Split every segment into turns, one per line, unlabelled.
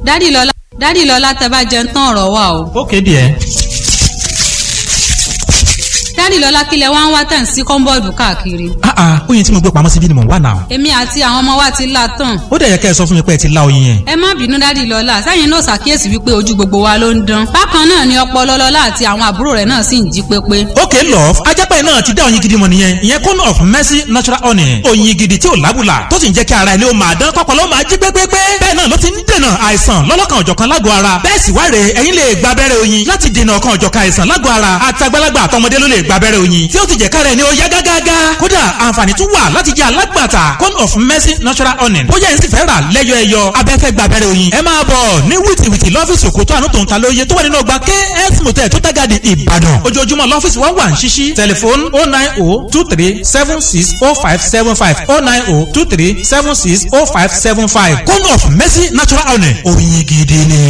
dádì lọ́lá dádì lọ́lá tẹ bá jẹun tán ọ̀rọ̀ wà o.
ókè díẹ̀.
dádì lọ́lá kílẹ̀ wá ń wá tẹ̀ ń sí kọ́ńbọ́ọ̀dù káàkiri.
ah ah oyin tí mo gbé pamọ́ síbí ni mò ń wà náà.
èmi àti àwọn ọmọ wa ti la tán.
ó dẹ̀ yẹ kẹ́ ẹ sọ fún mi pé ẹ ti la oyin yẹn.
ẹ má bínú dádì lọ́lá sẹ́yìn náà ṣàkíyèsí wípé ojú gbogbo wa ló ń dán. bákan náà ni ọpọlọ lọ́lá àti àwọn àbúrò rẹ̀ náà sì ń jí pépé.
ókè love ajápẹ́ náà ti dá oyin gidi mọ̀ nìyẹn ìyẹn cone of mercy natural honey oyin gidi tí ò lábùlà tó sì ń jẹ́ kí ara ilé ó máa dán kọ́pọ̀lọ́ máa jí pépépé bẹ́ẹ̀ náà ló ti ń dènà àìsàn lọ́lọ́kan òjọ̀kan lágọ̀ọ́ ara bẹ́ẹ̀ sì wáre ẹ̀yin lè gba abẹ́rẹ́ oyin láti dènà ọ̀kan òjọ̀kan àìsàn lágọ̀ọ́ ara àtàgbàlagbà àtọmọdé ló lè gba abẹ́rẹ́ oyin tí ó ti jẹ́ kára ẹni ó yá gágágá kódà àǹfààní tún wà láti jẹ́ alágbàtà cone of mercy natural honey bóyá ẹni sì fẹ́ rà lẹ́yọ ẹyọ abẹ́fẹ́ gba abẹ́rẹ́ oyin ẹ máa bọ̀ ní wìtìwìtì lọ́fíìsì òkútó àánú tòun ta lóye tó wà nínú ọgbà ks motel tó tágàdì ìbàdàn ojoojúmọ́ lọ́fíìsì wa wà ń ṣíṣí tẹlifóònù oh nine oh two three seven six oh five seven five oh nine oh two three seven six oh five seven five cone of mercy natural honey oyin gidi ni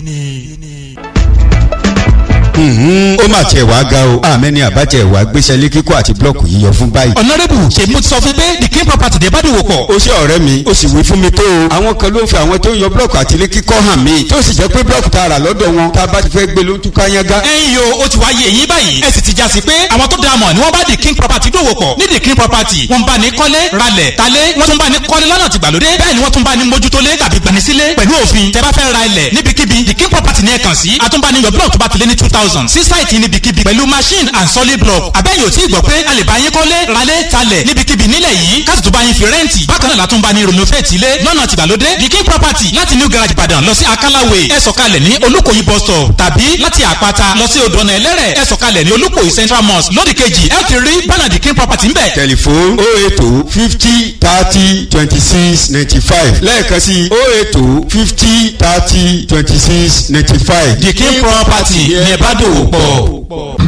ó mà tiẹ̀ wá ga o àmẹ́ni àbájẹ́ ìwà gbéṣẹ́ lé kíkọ́ àti blọ́ọ̀kù yíyọ fún báyìí.
ọ̀nàrẹ́bù ṣe mo ti sọ fún pé the king property dé bá dòwò pọ̀.
ó ṣe ọ̀rẹ́ mi ó sì wí fún mi tó o. àwọn kan ló ń fi àwọn tó ń yọ blọ́ọ̀kù àti ilé kíkọ́ hàn mí tó sì jẹ́ pé blọ́ọ̀kù tá a rà lọ́dọ̀ wọn tá a bá ti fẹ́ gbé ló ń túká yángá.
ẹ̀yin yo ó ti wá yé eyín báyìí ẹ sì ti já sí pé àwọn tó dáa mọ̀ ni wọ́n bá the king property dòwò pọ̀ ní the king property wọ́n bá ní kọ́lé ralẹ̀ talé wọ́n tún bá ní kọ́lé lọ́nà tìgbàlódé bẹ́ẹ̀ ni wọ́n tún bá ní mójútólé tàbí gbanisílé pẹ̀lú òfin tẹ́ bá fẹ́ ra ilẹ̀ níbikíbi the king property ní ẹ kàn sí àtúnbáni yọ blọ́ọ̀kù tó bá ti lé ní two thousand sí sáìtì níbikíbi pẹ̀lú machine and solid block àbẹ́yìn ò tí ì gbọ́ pé a lè bá yín kọ́lé ralé talẹ̀ níbikíbi nílẹ̀ yìí káàtì tó bá yín fi rẹ́ǹtì bákan náà látún bá ní renovate ilé lọ́nà tìgbàlódé the king property láti new garage ìbàdàn lọ sí akálàwé ẹ sọ̀kalẹ̀ ní olúkòyí bus stop tàbí láti àpáta lọ sí odò ọ̀nà ẹlẹ́rẹ̀ ẹ sọ̀kalẹ̀ ní olúkòyí central mosque lódì kejì ẹ ti rí bánà the king property ńbẹ̀.
tẹlifóònù oh eight oh fifty thirty twenty six ninety five lẹ́ẹ̀kan sí oh eight oh fifty thirty twenty six ninety five.
the king property ní ẹ bá dòwò pọ̀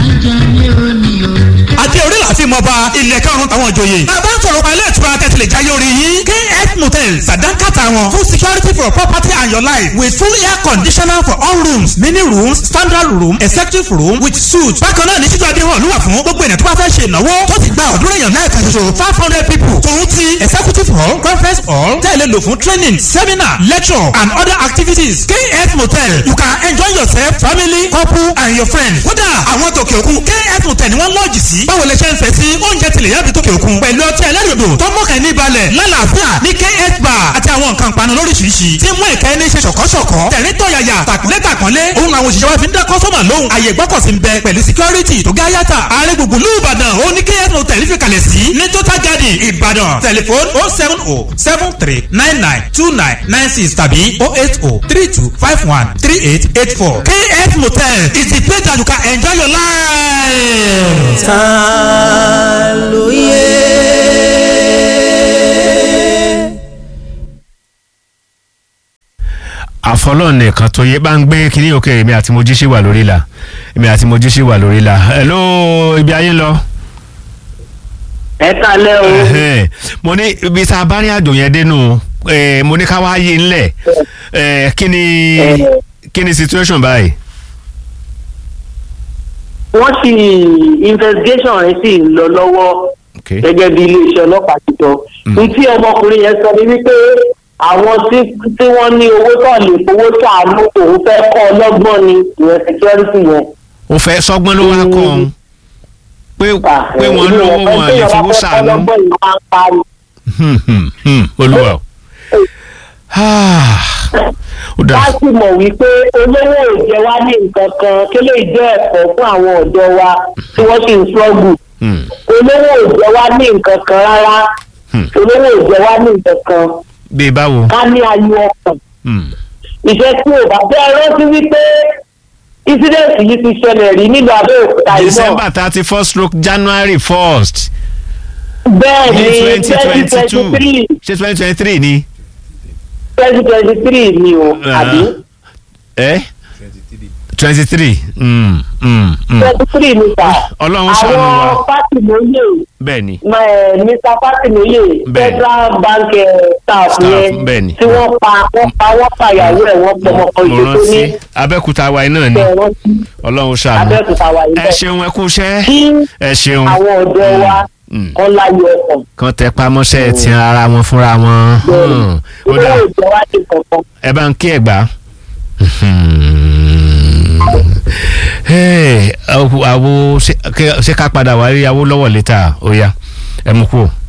àti orí láti mọ̀ bá ilẹ̀ karùn-ún táwọn ìjòyè. bàbá ń sọ̀rọ̀ pẹ̀lú ìtura tẹ̀sílẹ̀ jáyé orí yín. kf motel sàdánkàtà wọn full security for property and your life with full air conditioner for all rooms mini rooms standard room executive room with suite. bákan náà ní títú adéhùn olúwa fún gbogbo ènìyàn tó bá fẹ́ ṣe ìnáwó tó ti gba ọ̀dúnrún èèyàn náà kan ṣoṣo five hundred people. tòun ti executive hall conference hall tẹ̀lé lò fún training seminar lecture and other activities. kf motel you can enjoy yourself family couple and your friends. kódà àwọn tòkè òkun kf motel ni wọ́n lọ́ọ̀jì sí. báwo lè ṣe ń fẹ́ sí oúnjẹ tilẹ̀ yàbí tókè òkun pẹ̀lú ọtí ẹlẹ́rìndò tó mọ̀kàn ní balẹ̀ lálàáfíà ní kf bar àti àwọn nǹkan panu lóríṣiríṣi tí mú ìkẹ́ ní ṣe ṣọ̀kọ́ṣọ̀kọ́ tẹ̀rín tọ̀yàyà tàkúnlé tàkúnlé òun làwọn òṣìṣẹ́ wa fi ń dá kọ́sọ́mà lóhùn àyè gbọ́kọ̀sí ń bẹ pẹ̀lú security tó gá yàtà ààrẹ gbùngbùn lù ìbàdàn ó ní kf hotel fi kalẹ̀ sí ní total garden ìbàdàn telephone oh seven oh seven three nine nine two nine nine six tàbí oh eight oh three two five one three eight eight four kf motel is the place that you can enjoy your life.
ta ló yẹ.
àfọlọ́ọ̀nù nìkan tó yẹ bá ń gbé kínní òkè èmi àti mojí ṣì wà lórí la èmi àti mojí ṣì wà lórí la hello ibi ayé ń lọ.
ẹ kalẹ́ o.
Ẹhẹ́n. mo ní ibi tá a bá rí àjò yẹn dénú eh, mo ní ká wá yé ńlẹ̀ eh, kí ni kí ni situation báyìí.
wọ́n sì investigation rẹ̀ sì ń lọ lọ́wọ́
Okay.
gẹ́gẹ́ bí iléeṣẹ́ ọlọ́pàá ti sọ. ní tí ọmọkùnrin yẹn sọ ni wípé àwọn tí tí wọ́n ní owó tó lè fowó sàánú òun fẹ́ kọ́ ọlọ́gbọ́n ni ìyẹn security yẹn.
ó fẹ́ sọ́gbọ́n ló wá kọ́ ọ́n pé pé wọ́n lówó wọn lè fowó sàánú.
ọlọ́gbọ́n yìí máa ń parí.
Hmm, hmm, hmm, olúwa o. Ah, ó dà
wá sì mọ̀ wípé olówó ò jẹ wá ní nǹkan kan kí lè jẹ́ ẹ̀kọ́ fún àwọn ọ̀dọ́ wa tí wọ́n sì ń struggle
Hmm,
olówó ò jẹ wá ní nǹkan kan rárá
Hmm.
olówó ò jẹ wá ní nǹkan kan
bíi báwo.
ká ní ayọ̀ ọkàn
Hmm,
ìṣe tí ò bá fẹ́ rántí wípé incident yìí ti ṣẹlẹ̀ rí nílùú Abẹ́òkúta yìí náà
December thirty first stroke January first
bẹ́ẹ̀
ní
ni
twenty
twenty
twenty two
twenty three
ṣé twenty twenty three ni.
twenty twenty three ni o àbí
ẹ twenty three
twenty three ni sà
Ọlọ́run ṣàánú wa.
àwọn Fátìmóyè
bẹ́ẹ̀ ni
Ma- Mr. Fátìmóyè
Bẹ́ẹ̀.
federal bank eh, staff
Staff,
yẹn
bẹ́ẹ̀ ni.
tí wọ́n pa wọ́n pa wọ́n pa ìyàwó ẹ̀ wọ́n pọ̀ ọmọ kan
mo
ìṣó tó ní
rántí Abẹ́òkúta wa iná ni
bẹ́ẹ̀ wọ́n ti
Ọlọ́run ṣàánú
Abẹ́òkúta wà yìí
ẹ
bẹ́ẹ̀.
ṣeun ẹ kú iṣẹ́
kí
ẹ ṣeun
àwọn ọ̀dọ́ wa
Mm.
kán láyọ̀ ọkàn
kan tẹ pamọ́ṣẹ́ ti ara wọn fúnra wọn. Hmm. ó
owó
dà
ìjọ wá sí kankan.
ẹ bá ń kí ẹ gbà. àwo ṣé ká padà wá rí awó lọ́wọ́ létà ó yá ẹ mú kú o.